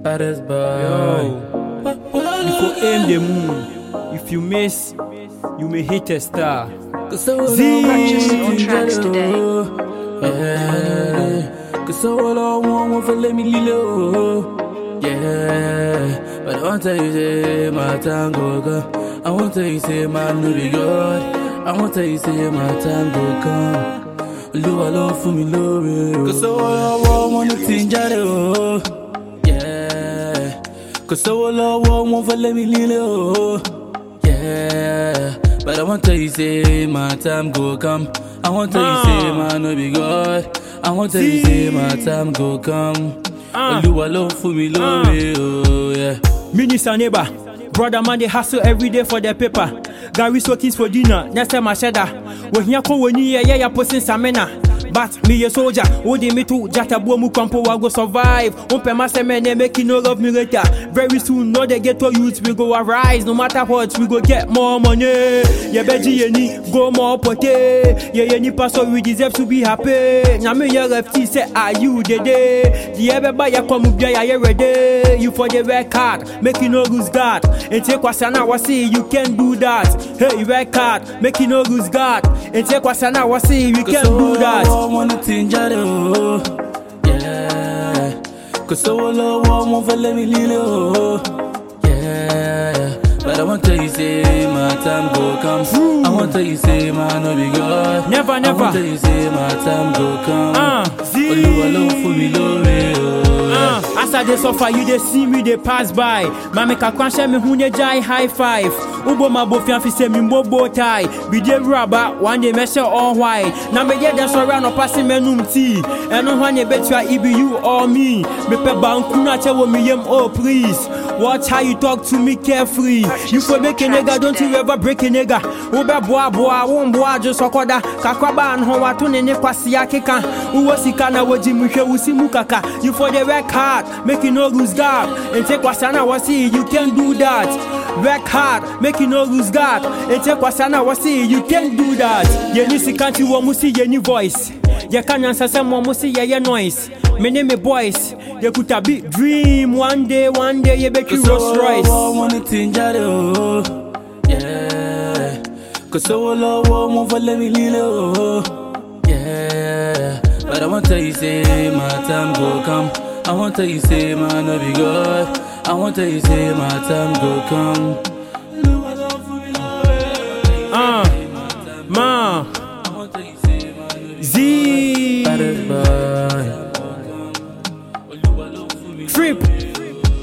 Baddest boy. Yo, you go aim the moon. If you miss, you may hit a star. Cause I will Z. Purchase your tracks today. Yeah. Cause I will all want one for let me lilo. Yeah. But I want to tell you, say, my time go come. I want to tell you, say, my no be God. I want to tell you, say, my time go come. Olúwa ló fún mi lóore o. Kò sówó lọ́wọ́ wọn ní ti ń jáde o. Yeah. Kò sówó lọ́wọ́ wọn fẹ́ lé mi líle o. Yeah. But I want to tell you say my time go come. I want to tell you say my no be God. I want to tell you say my time go come. Ah. Olúwa ló fún mi lóore o. Yeah. Minister neighbor, brother man they hustle every day for their paper. Gary soakings for dinner, next time I said that. When here come when you yeah yeah posting samena. But me a soldier, hold me to jata bomu kampo I go survive. Umpe my semen make you no love me later. Very soon, no they get to youth we go arise. No matter what, we go get more money. Yeah, beji yeni go more pote. Yeah, yeni pastor we deserve to be happy. Now me your FT say are you the day? The everybody ya come up yeah you ready. You for the red card, make you no lose God. And take wasana wasi you can do that. Hey red card, make you no lose God. And take wasana wasi you can do that. wọn ní ti ń jáde o. Yeah. Kò sówó lọ́wọ́ wọn fẹ́ lé mi líle o. Yeah. But I want to tell you say my time go come. I want to tell you say my no be God. Never, I never. want to tell you say my time go come. Ah, Z. Olúwa ló fún mi lóore o. Uh, as I dey suffer, you dey see me dey pass by. Mami kakwan hyɛ me ho ne gyae high five. Wobɔ ma bofia fi sɛ me mbɔ bow tie. Bi dey raba, one day mɛhyɛ all white. Na meyɛ dɛ sɔre anɔpa se mɛnum tea. Ɛno ho ne bɛtua it be you or me. Mepɛ banku na kyɛ wɔ me yam, oh please. Watch how you talk to me carefree. You for make a nigga, don't you ever break a nigga. Ube boa boa, won boa just okoda. Kakwaba and ho watu ne ne kwasi akeka. Uwo sika na woji muhwe usi mukaka. You for the work hard, make you no lose God. And take wasana wasi, you can do that. Work hard, make you no lose God. And take wasana wasi, you can do that. Yeni sikanti wo musi yeni voice. yɛka nyansasɛm wɔ mo se yɛyɛ noise me ne me boys yɛkuta big dream one day one day yɛbɛtwi Rolls Royce wọn ní ti ń jáde o. Yeah. Kò sówó lọ́wọ́ wọn fẹ́ lé mi líle o. Yeah. But I want to tell you say my time go come. I want to tell you say my no be God. I want to tell you say my time go come. uh, ma I want to tell you say my no be Z Baddest boy. Trip